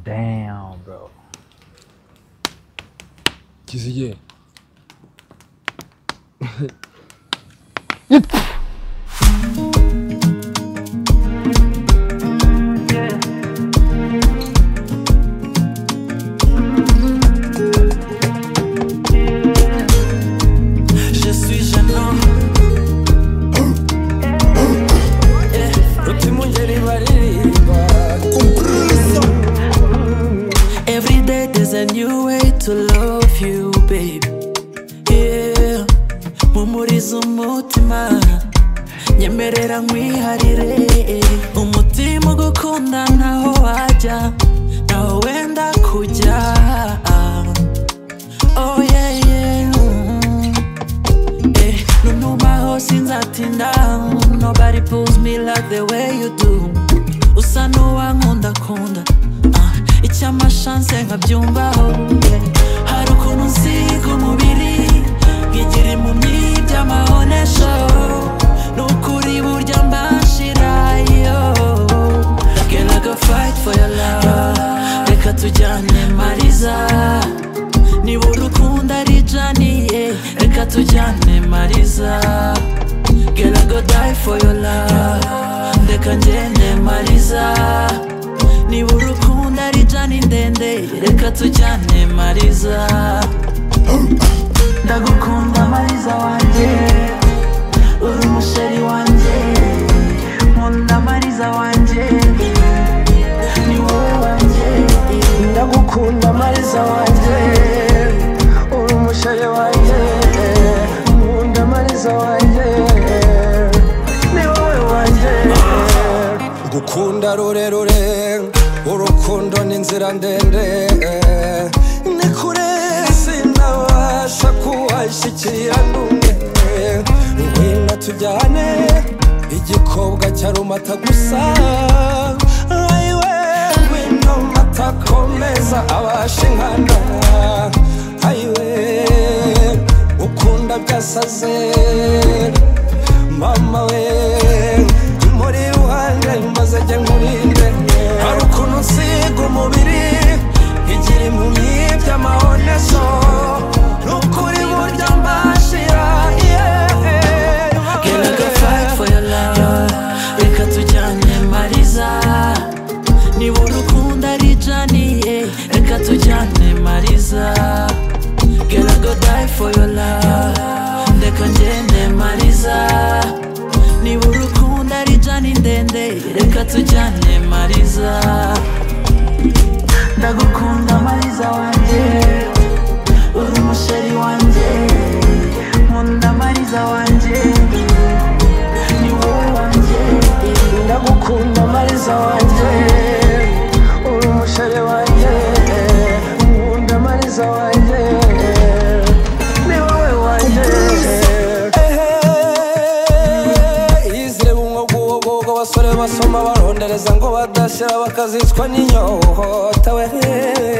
Damn, bro. Kizige. Je suis jeune homme. Roti mungeri baririmba. Every day there's a new way to love you, baby. Yeah. Mumuriza umutima. Nyemerera nkwiharire. Umutima ugukunda ntaho wajya. Ntaho wenda kujya. Oh yeah, yeah. mm. Eh, No numba ho sinzatinda Nobody pulls me like the way you do Usa n'uwankunda kunda Ah, Icy'amashanse nkabyumvaho yeah. Hari ukuntu nsiga umubiri Nkigira impumyi by'amabonesho Ni ukuri burya mbashirayo Girl, I go fight for your love Reka tujyane Mariza niba urukundo ari janiye reka tujyane mariza gera go die for your love ndeka ngende mariza niba urukundo ari jani ndende reka tujyane mariza ndagukunda mariza wanjye uri umusheri wanjye nkunda mariza wanjye ni wowe wanjye ndagukunda mariza wanjye uri umusheri wanjye nkunda mariza wanjye ni wowe wanjye gukunda rurerure urukundo ni inzira ndende ni kure sinabasha kuwashyikira n'umwe ngwino tujyane igikobwa cyarumata gusa ayiwe ngwino mata komeza abashe inkana ayiwe ukunda byasaze mama we muri iruhande maze jya nkurinde hari ukuntu nsiga umubiri igira impumyi by'amabonezo ni ukuri burya mbashira Girl, I go fight for your love Reka tujyane mariza Niba urukundo ari janiye Reka tujyane mariza Girl, I go die for your love Ndeka ngende mariza Niba urukundo ari jani ndende Reka tujyane mariza Ndagukunda mariza wanjye Uri umusheri wanjye Nkunda mariza wanjye ni wowe wanjye ndagukunda mariza wanjye uri umusheri wanjye nkunda mariza wanjye ni wowe wanjye izire bumwe bw'ubwobwo abasore basoma barondereza ngo badashyira bakazicwa n'inyota we